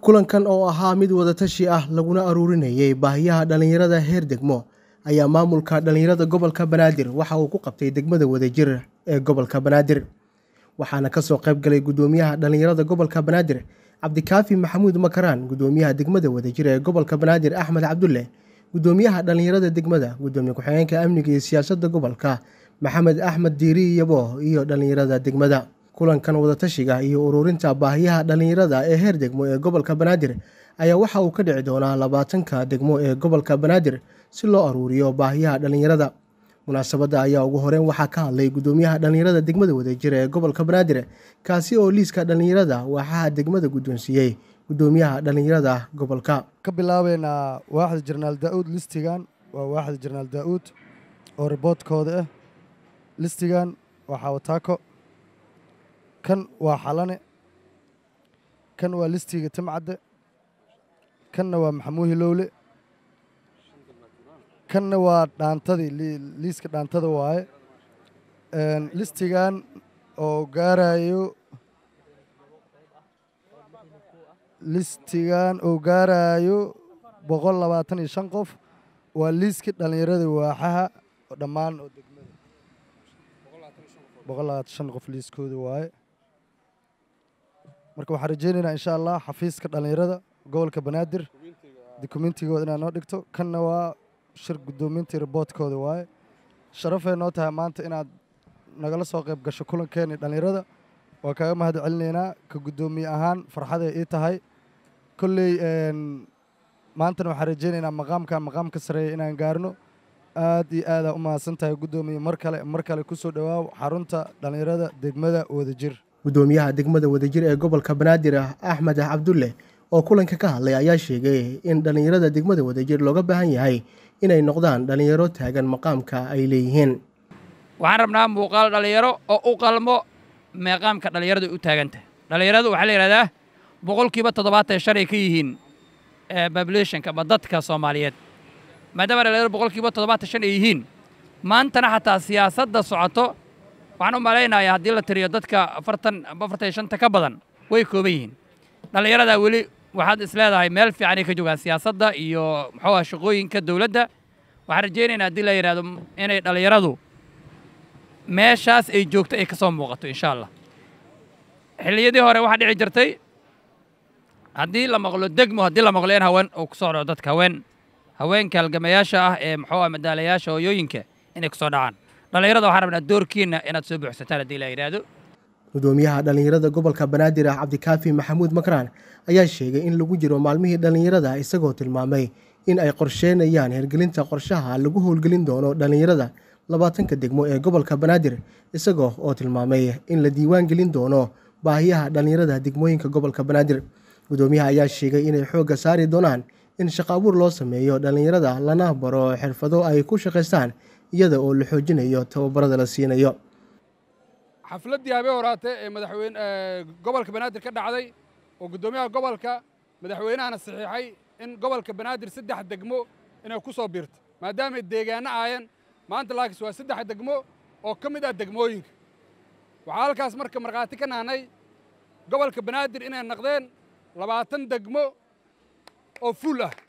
kulankan oo ahaa mid wadatashi ah laguna aruurinayay baahiyaha dhallinyarada heer degmo ayaa maamulka dhallinyarada gobolka banaadir waxa uu ku qabtay degmada wadajir ee gobolka banaadir waxaana kasoo qayb galay gudoomiyaha dhallinyarada gobolka banaadir cabdikaafi maxamuud makaraan gudoomiyaha degmada wadajir ee gobolka banaadir axmed cabdulle gudoomiyaha dhallinyarada degmada gudoomiye ku-xigeenka amniga iyo siyaasadda gobolka maxamed axmed diiri yabo iyo dhallinyarada degmada kulankan wadatashiga iyo ururinta baahiyaha dhallinyarada ee heer degmo ee gobolka banaadir ayaa waxa uu ka dhici doonaa labaatanka degmo ee gobolka banaadir si loo aruuriyo baahiyaha dhallinyarada munaasabadda ayaa ugu horeyn waxaa ka hadlay gudoomiyaha dhallinyarada degmada wadajir ee gobolka banaadir kaasi oo liiska dhallinyarada waxaa degmada guddoonsiiyey gudoomiyaha dhallinyarada gobolka ka bilaabeynaa waaxda jenaraal daa'uud listigan waa waaxda jenaraal daa'uud oo riboodkooda ah listigan waa xawataako kan waa xalane kan waa listiga timcadde kanna waa maxamuuhi lowle kanna waa dhaantadii liiska dhaantada waaye listigan oo gaarayo listigan oo gaarayo boqol labaatan iyo shan qof waa liiskii dhallinyarada waaxaha oo dhammaan oo degmada boqol labaatan shan qof liiskooda waaye marka waxaan rajeynaynaa insha allah xafiiska dhallinyarada gobolka banaadir dokumentigooda inaad noo dhigto kanna waa shir guddoomintii riboodkooda waaye sharafay noo tahay maanta inaad nagala soo qayb gasho kulankeeni dhallinyarada waa kaaga mahad celinaynaa ka guddoomiye ahaan farxaday ii tahay kolley maantana waxaan rajeynaynaa maqaamkan maqaamka sareeya inaan gaarno aad iyo aadaa u mahadsan tahay guddoomiye mar kale mar kale ku soo dhowaaw xarunta dhallinyarada degmada wadajir gudoomiyaha degmada wadajir ee gobolka banaadir axmed cabdulle oo kulanka ka hadlay ayaa sheegay in dhallinyarada degmada wadajir looga baahan yahay inay noqdaan dhallinyaro taagan maqaamka ay leeyihiin waxaan rabnaa muuqaal dhallinyaro oo u qalmo meeqaamka dhallinyaradu u taagantahay dhallinyaradu waxaa la yidhahdaa boqolkiiba toddobaatan shan ay ka yihiin populationka ama dadka soomaaliyeed maadaama dhallinyaradu boqolkiiba toddobaatan shan ay yihiin maantana xataa siyaasadda socoto waxaan u malaynayaa haddii la tiriyo dadka afartan amba afartan iyo shanta ka badan way kooban yihiin dhallinyaradaa weli waxaad is leedahay meel fiicanay ka joogaan siyaasadda iyo muxuu ah shaqooyinka dowladda waxaan rajaynaynaa haddii la yidhahdo inay dhallinyaradu meeshaas ay joogto ay ka soo muuqato insha allah xilliyadii hore waxaa dhici jirtay haddii la maqlo degmo haddii la maqlo in haween uu ku soo dhaco dadka haween haweenka halgamayaasha ah ee muxuu ah madaalayaasha hooyooyinka inay ku soo dhacaan dhallinyarada waxaan rabnaa doorkiinna inaad soo buuxsataan haddii la yidhaahdo gudoomiyaha dhallinyarada gobolka banaadir ah cabdikaafi maxamuud makraan ayaa sheegay in lagu jiro maalmihii dhallinyarada isagoo tilmaamay in ay qorsheynayaan hirgelinta qorshaha lagu howlgelin doono dhallinyarada labaatanka degmo ee gobolka banaadir isagoo oo tilmaamay in la diiwaan gelin doono baahiyaha dhallinyarada degmooyinka gobolka banaadir gudoomiyaha ayaa sheegay inay xoogga saari doonaan in shaqo abuur loo sameeyo dhallinyarada lana baro xirfado ay ku shaqaystaan iyada oo la xoojinayo tababarada la siinayo xafladdii habeen horaate ee madaxweyne gobolka banaadir ka dhacday oo guddoomiyaha gobolka madaxweynahana saxiixay in gobolka banaadir saddex degmo inay ku soo biirto maadaamay deegaano aayan maanta laakiis waa saddex degmo oo ka mid ah degmooyinka waxaa halkaas marka markhaati ka nahnay gobolka banaadir inay naqdeen labaatan degmo oo fuul ah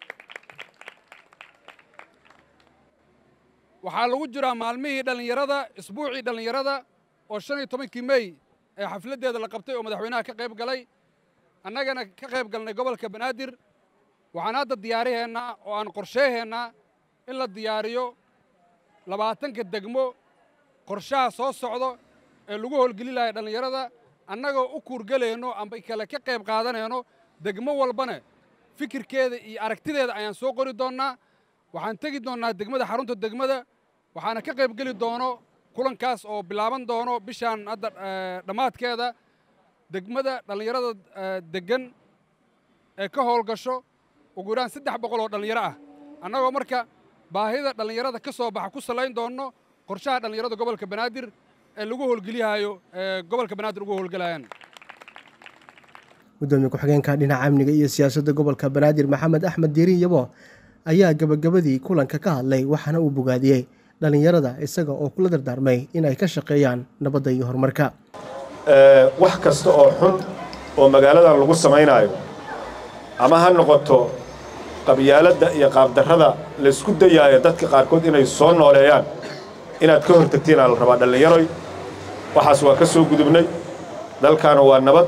waxaa lagu jiraa maalmihii dhallinyarada isbuucii dhallinyarada oo shan iyo tobankii mey ee xafladdeeda la qabtay oo madaxweynaha ka qayb galay annagana ka qayb galnay gobolka banaadir waxaan hadda diyaariheennaa oo aan qorsheeheennaa in la diyaariyo labaatanka degmo qorshaha soo socdo ee lagu howlgeli lahay dhallinyarada annagoo u kuurgelayno amba kale ka qayb qaadanayno degmo walbana fikirkeeda iyo aragtideeda ayaan soo qori doonnaa waxaan tegi doonnaa degmada xarunta degmada waxaana ka qayb geli doono kulankaas oo bilaaban doono bishaan hadda dhammaadkeeda degmada dhallinyarada deggan ee ka howlgasho ugu yaraan saddex boqol oo dhallinyaro ah annagoo marka baahida dhallinyarada ka soo baxa ku salayn doonno qorshaha dhallinyarada gobolka banaadir ee lagu howlgeliyahayo ee gobolka banaadir ugu howlgelayaan gudoomiye ku-xigeenka dhinaca amniga iyo siyaasadda gobolka banaadir maxamed axmed diiri yabo ayaa gabagabadii kulanka ka hadlay waxaana uu bogaadiyey dhallinyarada isaga oo kula dardaarmay in ay ka shaqeeyaan nabadda iyo horumarka wax kasta oo xun oo magaaladan lagu samaynaayo ama ha noqoto qabyaaladda iyo qaabdarrada laysku dayaayo dadka qaarkood inay soo nooleeyaan inaad ka hortagtiinaa la rabaa dhallinyaroy waxaas waa ka soo gudubnay dalkaana waa nabad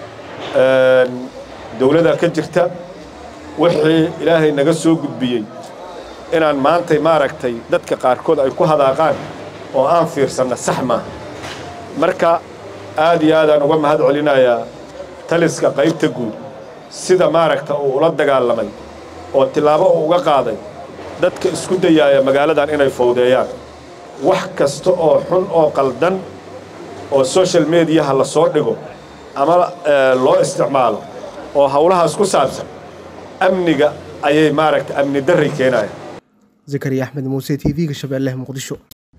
dawladaa ka jirta wixii ilaahay naga soo gudbiyey inaan maantay maaragtay dadka qaarkood ay ku hadaaqaan oo aan fiirsanna sax maaha marka aad iyo aadaan uga mahad celinayaa taliska qaybta guud sida maaragta uu ula dagaalamay oo tillaabo uu uga qaaday dadka isku dayaaya magaaladan inay fowdeeyaan wax kasta oo xun oo qaldan oo social mediyaha la soo dhigo ama loo isticmaalo oo howlahaas ku saabsan amniga ayay maaragta amni darray keenaya zakariya axmed muuse t v-ga shabeelle muqdisho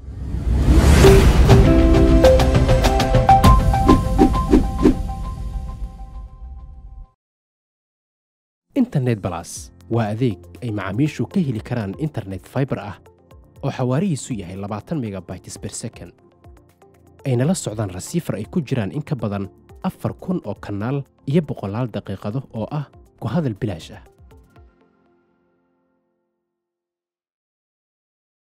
internet balas waa adeeg ay macaamiishu ka heli karaan internet faibar ah oo xawaarihiisu yahay labaatan megabytes ber second ayna la socdaan rasiifar ay ku jiraan in ka badan afar kun oo kanaal iyo boqolaal daqiiqado oo ah ku hadal bilaash ah